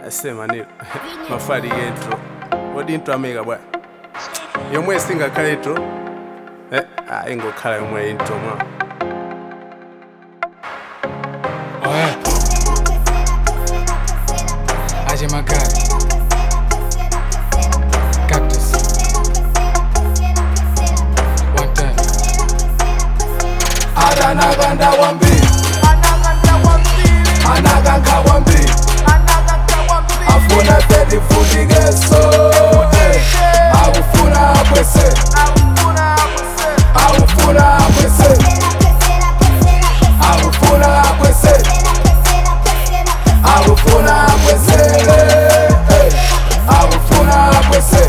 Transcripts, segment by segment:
asema nilo mafali g'entro odi ntro ameka bwa yomwe singakhale intro eh, ah, ingokhala yomwe intro mwa Oye, aje magari cactus one time akanakanda wambili anakanga wambili afuna tedifundikeso akufuna akwese akufuna akwese akufuna akwese akufuna akwesele akufuna akwese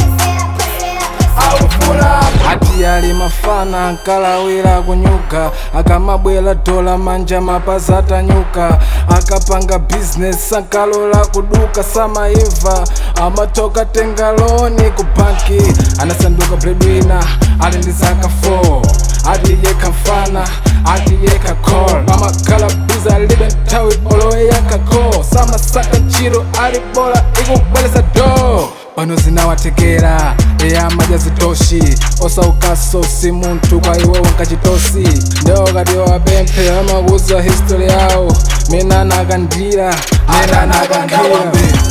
akufuna ati ali mafana nkalawira kunyuka akamabwera dola manja mapazi atanyuka akapanga bizinesi ankalola kuduka samaiva amatoka tenga loni ku banki anasanduka breadwinner ali ndi zaka 4 ati yekha mfana ati yekha call amakhala biza alibe nthawi olowe yankako samasaka ntchito ali bola ikubwereza do pano zinawatekera eya madya zitoshi osaukaso si munthu kwa iwe wankachitosi ndewakati wapemphe amakuza history yawo mena anakandira mena akanakanda anakandira wambili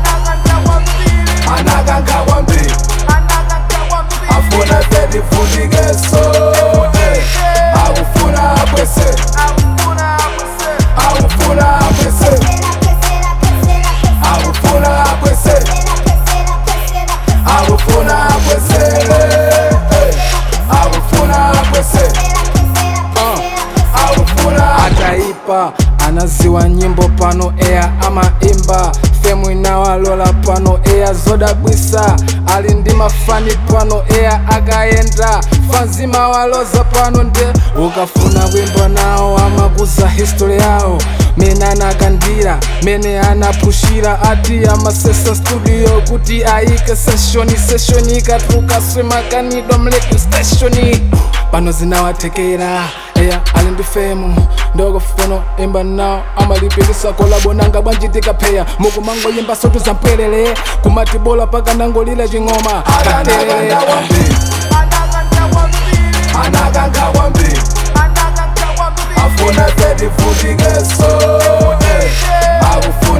anakanga wambili afuna tedifundikeso akufuna akwese akufuna akwese akufuna akwese akufuna akwesele akufuna akwese akufuna ataipa anaziwa nyimbo pano eya amaimba femu inawalola pano eya zodabwisa ali ndi mafani pano eya akayenda fanzima waloza pano nde ukafuna kuimba nawo amakuza history yawo mene anakandira mene anapushira ati amasesa studio kuti ayike seshoni seshoni ikatuluka swemakanidwa mledu stationi pano zinawatekera eya ali ndi femu ndokofuno imba nawo amalipikisa kolabo nanga bwanjitika pheya mukumangoyimba sotu zampwelele kumati bola paka nangolila ching'oma katerere anakanda wambili anakanga wambili afuna tedifundikeso akufuna